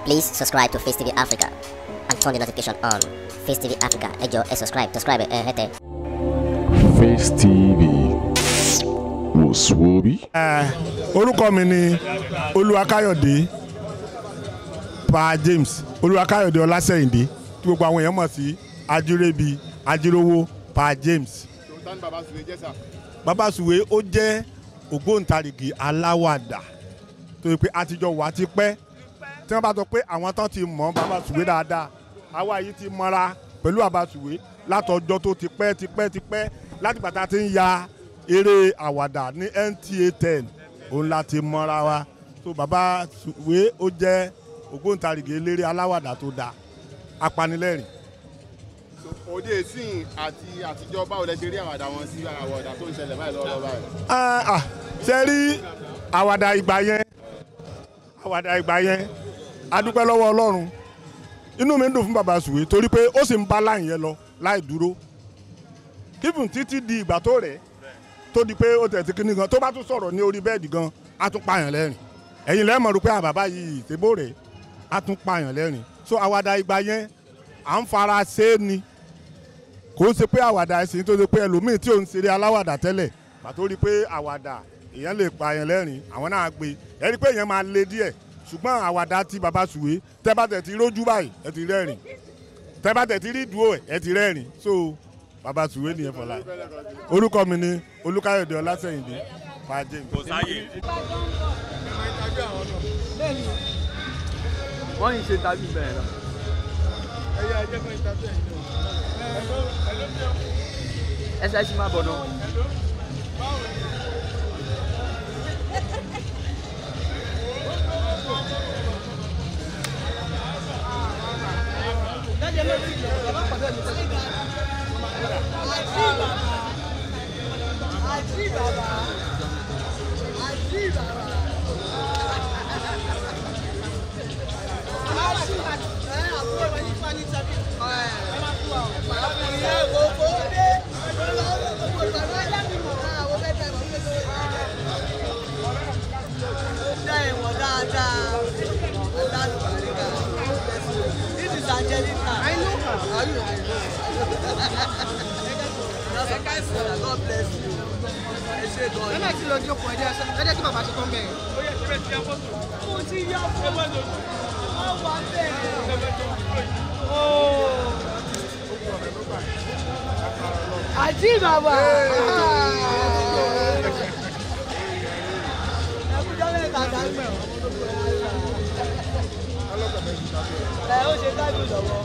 Please subscribe to Face TV Africa and turn the notification on. Face TV Africa, ẹ jọ̀ọ́ ẹ subscribe, subscribe ẹ hẹ́tẹ̀. Face TV wò sùwòbí. orúkọ mi ni olúwakáyọ̀dé pa james olúwakáyọ̀dé ọlásẹ̀yìndé tí gbogbo àwọn èèyàn mọ̀ sí ajírébi ajírówó pa james. tani baba sùwé jẹ́ sà. bàbá sùwé ó jẹ́ ògbóǹtarìgì aláwàdà tó yẹ pé àtijọ́ wà ti pẹ́ tí wọ́n bá sọ pé àwọn tán ti mọ̀ bàbá sùwé dáadáa àwa yìí ti mọ́ra pẹ̀lú bàbá sùwé látọjọ́ tó ti pẹ́ ti pẹ́ ti pẹ́ láti bàtà ti ń ya eré àwàdà ní NTA ten òun la ti mọ́ra wa so bàbá sùwé ó jẹ́ ògbóǹtarìgì eléré aláwàdà tó dáa apanilẹ́rìn òde ìsìn àti àtijọ́ báwo lẹ ṣe rí àwàdà wọn sí àwàdà tó ń ṣẹlẹ̀ báyìí lọ́wọ́lọ́wọ́ báyìí. Ah, ah, ṣe rí àwàdà ìgbà yẹn àwàdà ìgbà yẹn adúpẹ́ lọ́wọ́ ọlọ́run inú mi ń dùn fún bàbá sùwé torí pé ó sì ń bá láyìn yẹn lọ láì dúró kífùn títí di ìgbà tó rẹ̀ tó di pé ó tẹ̀sí kíní gan tó bá tún sọ̀rọ̀ ní orí bẹ́ẹ̀dì gan á tún pààyàn lẹ́rìn ẹ̀yin lẹ́mọ̀ rú pé àwọn bàbá yìí ìtẹ́bó rẹ̀ á tún pààyàn lẹ́rìn so àwàdà ìgbà yẹn à ń fara ṣe é ni kò ń ṣe pé àwàdà ẹ̀sìn tó ṣe pé ẹlòmíì tí ò ń ṣeré aláwàdà tẹ́lẹ̀ pàtó rí pé àwàdà èèyàn lè pa yẹn lẹ́rìn àwọn náà gbé ẹ rí pé èèyàn máa le díẹ̀ ṣùgbọ́n àwàdà ti bàbá sùwé tẹ́ bá tẹ̀ ti rójú báyìí ẹ ti rẹ́rìn tẹ́ bá tẹ̀ ti rí ìdúró ẹ̀ ẹ ti rẹ́rìn so bàbá sùwé nìyẹn fọlá orúkọ mi ni olúkáyọ̀dé ọlásẹ̀yìndé fàájì. wọ́n yìí ṣe tàbí bẹ́ẹ̀ náà. ẹsẹ̀ ṣì máa bọ̀ náà. This is Angelica. I know her. Are you? I know. That's a nice one. God bless you. Ẹ ṣe gan-an. ẹ náà ti lọ jókòó ẹ jẹ́ ẹ jẹ́ kí bàbá ṣe tán bẹ́ẹ̀. Mo ti yá fún ọ. Wọ́n wà bẹ́ẹ̀. Àjí bàbá. Ẹkújọ́ mẹ́ta dágbẹ̀ ọ́. Ẹ ó ṣe dájú lọ́wọ́.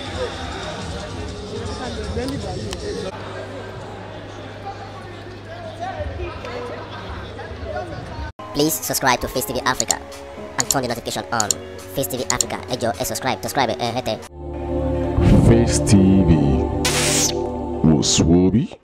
Please subscribe to Face TV Africa and turn the notification on. Face TV Africa, ẹ jọ̀ọ́ ẹ subscribe, subscribe ẹ hẹ́tẹ̀. Face TV wò sùwòbí.